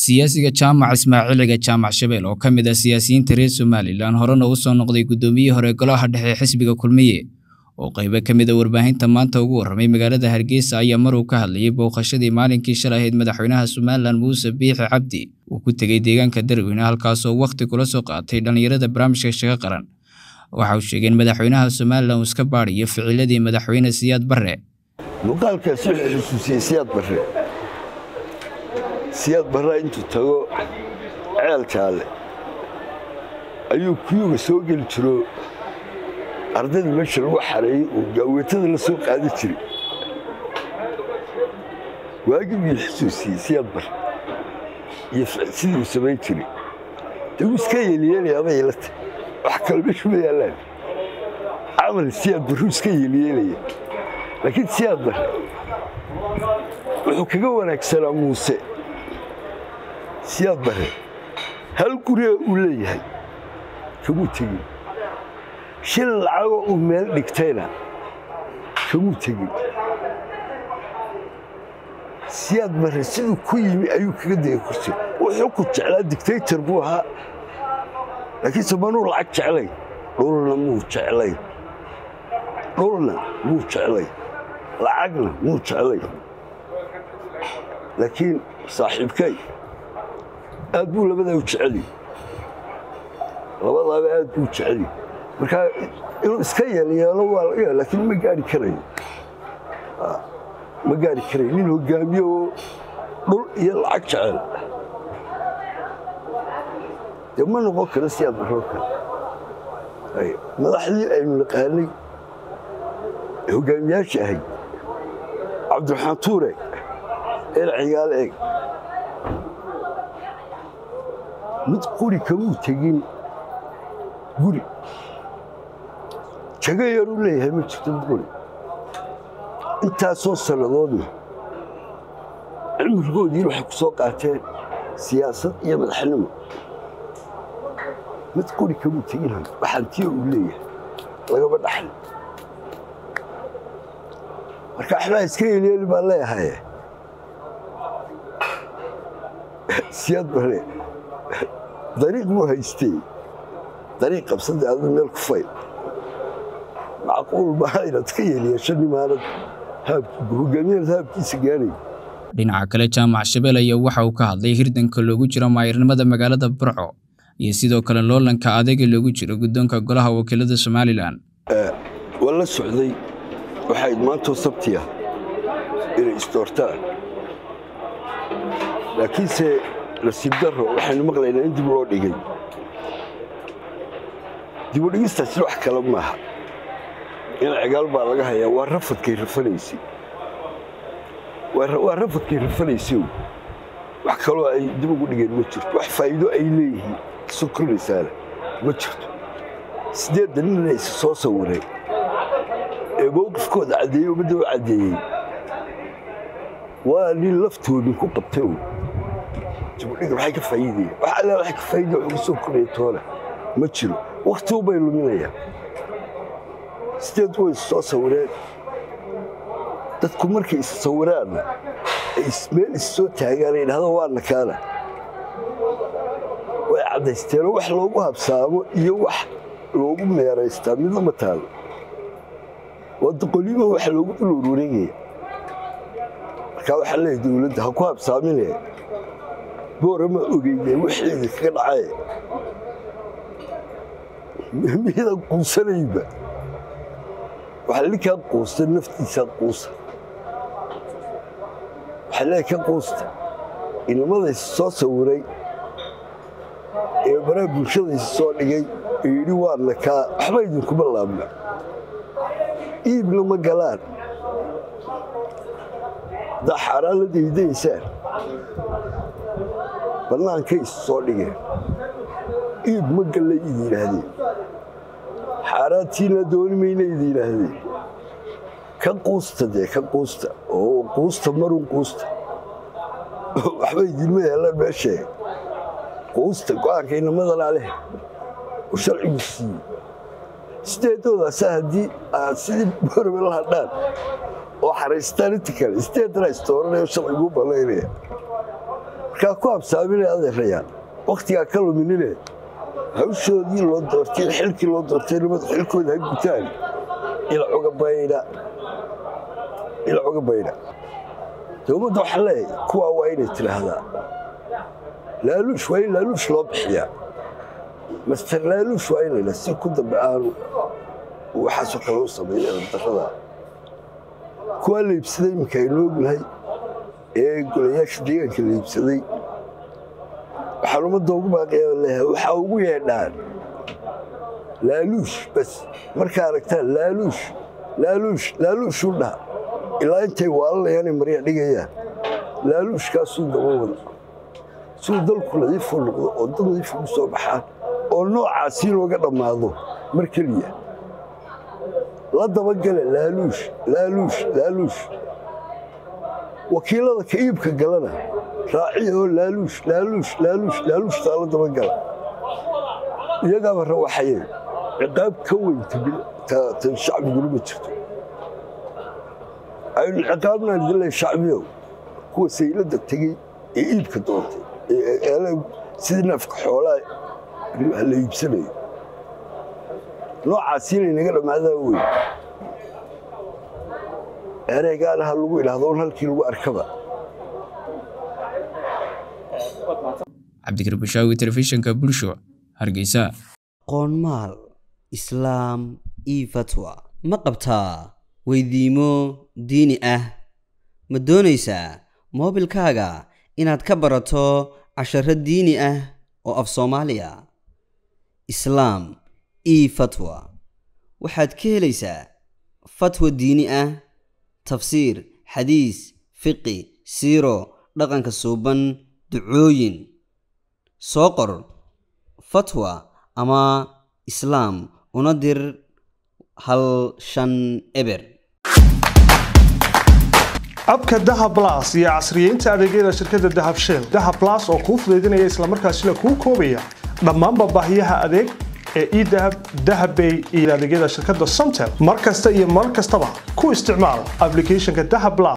siyaasiga jaamac ismaaciiliga jaamac shabeel oo ka mid ah siyaasiyiinta reer somalilan horena u soo noqday guddoomiyihii hore golaha dhexe ee xisbiga kulmiye oo qaybo ka mid a warbaahinta maanta ugu warramay magaalada hargeysa ayaa maruu ka hadlayay booqashadii maalinkii shalay ahayd madaxweynaha somalilan muuse biixi cabdi uu ku tegey deegaanka darweyne halkaasoo wakhti kula soo qaatay dhallinyarada barnaamijka shaga qaran waxa uu sheegay in madaxweynaha somalilan uu iska baadhiyo ficiladii madaxweyne siyaad barre muuqaalkaas wuxuu xusuusiyey siyaad barre siyaad barraa intuu tago ceel jaalle ayuu kuyuga soo geli jiro ardayda meesha lagu xareeyey uu gaaweetada la soo qaadi jiray waagii buu xusuusiyey siyaad barre iyo sidii uu samayn jiray dee wuu iska yeeliyeelaya ama yeelata wax kale meeshu ma yaallaan camal siyaad barruu iska yeeliyeelaya laakiin siyaad barre wuxuu kaga wanaagsanaa muuse siyaad barre hal guriga uu leeyahay kamuu tegin shil lacagoo uu meel dhigtayna kamuu tegin siyaad barre siduu ku yimi ayuu kaga degay kursi wuxuu ku jeclaa dictaytor buu ahaa laakiinse manuu lacag jeclay dhulna muu jeclay dhulna muu jeclay lacagna muu jeclay laakiin saaxiibkay aad buu labadaa u jeceli labadaaba aad buu jeceli markaa inuu iska yeelyeelo waa laga ya laakiin ma gaari karayo ma gaari karayo nin hogaamiye oo dhul iyo lacag jecel dee ma noqon karo si aad baroo kale madaxdii aynu naqaanay hogaamiyaasha ahayd cabdiraxmaan tuure el cigaal eeg mid quri kamuu tegin guri jago yaruu leeyahay ma jirto mid quri intaasoo sannadoodna cimrigoodiina waxay ku soo qaateen siyaasad iyo madaxnimo mid quri kamuu tegin waxantiyo uu leeyahay lagama dhaxli marka waxbaa iska yeelyeeli baan leeyahay siyaad bare dariiq buu haystay dariiq qabsada aadu meel ku fay macquul maaha inaad ka yeeliyeesho nimaanad hogaamiyaad haabkiisa gaanay dhinaca kale jaamac shabeel ayaa waxa uu ka hadlay hirdanka loogu jiro maayirnimada magaalada burco iyo sidoo kale loolanka adayga loogu jiro guddoonka golaha wakiilada somalilan waa la socday waxayd maantoo sabti ah inay isdoortaan laakiinse nasiib darro waxaynu maqlaynaa in dib loo dhigay dibudhigistaasi wax kale maaha in cigaal baa laga hayaa waa rafadkay rafanaysay waa rafadkay rafanaysay wax kaloo ay dib ugu dhigeen ma jirto wax faa'iido ay leeyihiin soo kordhaysaana ma jirto siddeedda nina is soo sawireen ee mowqifkooda caddeeyey ummadda u caddeeyey waa nin laftoodin ku qabtay dibudhiga maxay ka faa'iidaya wax alla waxay ka faa'iidaya wax ugu soo kordhaya toona ma jiro wakhtigu bay luminayaan sideed way is soo sawireen dadku markay is sawiraanna ay meel is soo taagaan ay dhahdo waa nakaana way caddaysteenoo wax loogu habsaamo iyo wax loogu meeraystaa midna ma taalo waa doqolima wax loogu dul warwareegaya markaa waxaa leeyahy dowladda ha ku habsaamine boora ma ogeyne wixeeda kaga dhacaye miyadan quusanayba waxaa ninkaa quusta naftiisaa quusa waxaa leeyahy ka quusta inamadaysa soo sawiray ee baraha bulshadaysa soo dhigay ee yidhi waa nakaa waxba idinkuma laabna iibna ma galaan haddaa xaaraan la daydaysaan bannaankay is soo dhigeen iib ma gallay idi yidhaahdeen xaaraantiina dooni mayna idi yidhaahdeen ka quusta dee ka quusta oo quusta marun quusta waxba idinma yeelaan meeshee quusta go'aanka inamadana leh oo sharcigu siiyey sideedoodaasa haddii aad sidii borbe la hadhaan oo xaraystaan inta kale sideedana istooranaya sharciguu ballaynaya markaa ku habsaaminay adeerayaan wakhtigaa ka luminine hawshoodii loo doortay xilkii loo doortay nimadu xilkooda ha gutaan ilacuga baydha ilacuga baydha dowladda waxaa leeyahay kuwaa waa inay tidhaahdaa laaluush waa in laaluush loo bixiyaa master laaluush waa inayna si ku dambe aanu waxaasoo kale u sameeya darrada kuwaa la iibsaday iminka aynu ognahay ee golayaasha deegaanka la iibsaday waxaan ummadda ugu baaqaya leeyahay waxaa ugu yeedhaan laaluush bas markaa aragtaan laaluush laaluush laaluushuu dhaha ilaa intay waalanayaan ay marya dhigayaan laaluushkaasuu daba wada siduu dalku nadiifu noqdo oo dad nadiifu ku soo baxaan oo noocaasii looga dhammaado mar keliya la dabagale laaluush laaluush laaluush wakiilada ka iibka galana raaciya oo laaluush laaluush laaluush laaluushtaa la dabagala iyagaaba rawaxaye ciqaab ka weyn tan shacbiguna ma jirto aynu ciqaabnaan idinle shacbiyow kuwa sayladda tegey ee iibka doontay sidii neefka xoolaa la iibsanayo noocaasi inay naga dhammaadaan wey ereygaana ha lagu idhaahdo un halkii lagu arkaba cabdikar bashaawi telefishinka bulsho hargeysa qoonmaal islaam io fatwa ma qabtaa weydiimo diini ah ma doonaysaa moobilkaaga inaad ka barato casharo diini ah oo af soomaaliya islaam io fatwa waxaad ka helaysaa fatwa diini ah tafsiir xadiis fiqi siiro dhaqanka suuban ducooyin soo qor fatwa ama islaam una dir hal shan eber abka dahab las iyo casriyeynta adeegyada shirkadda dahab shell dahab las oo kuu fudaydinaya islamarkaasina kuu koobaya dhammaanba baahiyaha adeeg ee edahab dahabbay iyo adeegyada shirkadda somtel mar kasta iyo mar kastaba ku isticmaal ablicathonka dahab las